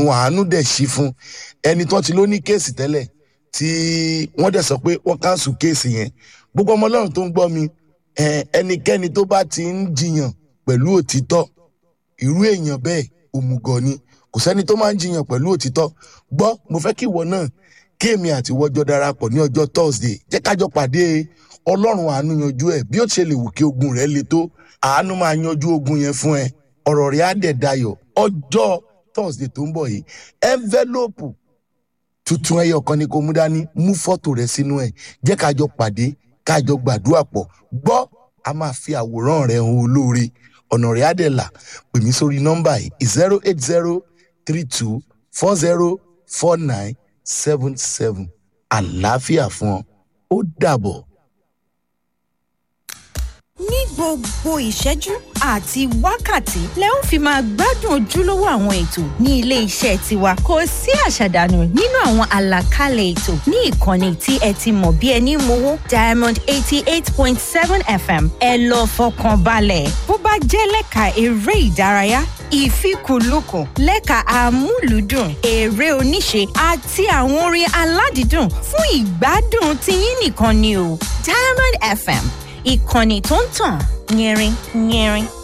ọ̀run àánú dẹ̀ ṣí fún ẹni tó ti ló ní kéèsì tẹ́lẹ̀ tí wọ́n dẹ̀ sọ pé wọ́n káńsù kéèsì yẹn gbogbo ọmọ ọlọ́run tó ń gbọ́ mi ẹ, ẹnikẹ́ni tó bá ti ń jiyàn pẹ̀lú òtítọ́ irú èèyàn bẹ́ẹ̀ òmùgọ̀ ni kò sẹ́ni tó máa ń jiyàn pẹ̀lú òtítọ́ gbọ́ mo fẹ́ kí ìwọ náà kí èmi àti ìwọ́jọ́ darapọ̀ ní ọjọ́ thursday jẹ́ kájọ pàdé ọlọ́run àánú yanjú ẹ̀ bí ó ti ṣe lè wù kí ogun rẹ̀ le tó àánú máa yanjú ogun yẹn fún ẹ ọ̀rọ̀ rẹ̀ á dẹ̀ dayọ̀ ọjọ́ thursday tó ń bọ̀ yìí envelope tuntun ẹyọ kan ni kò mú dání mú fọ́tò rẹ sínú ẹ̀ jẹ́ kájọ pàdé kájọ gbàdúrà pọ̀ gbọ́ a máa fi àwòrán rẹ hàn olóore ọ̀nà rẹ̀ á dẹ̀ là pè mí sórí nọ́mbà yìí zero eight zero three two four zero four nine seven seven àlàáfíà fún ọ ó dàbọ̀. ní gbogbo ìṣẹ́jú àti wákàtí lẹ ó fi máa gbádùn ojúlówó àwọn ètò ní ilé iṣẹ́ tiwa kò sí àṣàdànù nínú àwọn àlàkalẹ̀ ètò ní ìkànnì tí ẹ ti mọ̀ bí ẹni mowó diamond eighty eight point seven fm ẹ lọ fọkàn balẹ̀ bó bá jẹ́ lẹ́ka eré ìdárayá ìfikùnlukùn lẹ́ka amúlùúdùn eré oníṣe àti àwọn orin aládìídùn fún ìgbádùn tiyín nìkan ni o diamond fm ìkànnì tó ń tàn yẹrin yẹrin.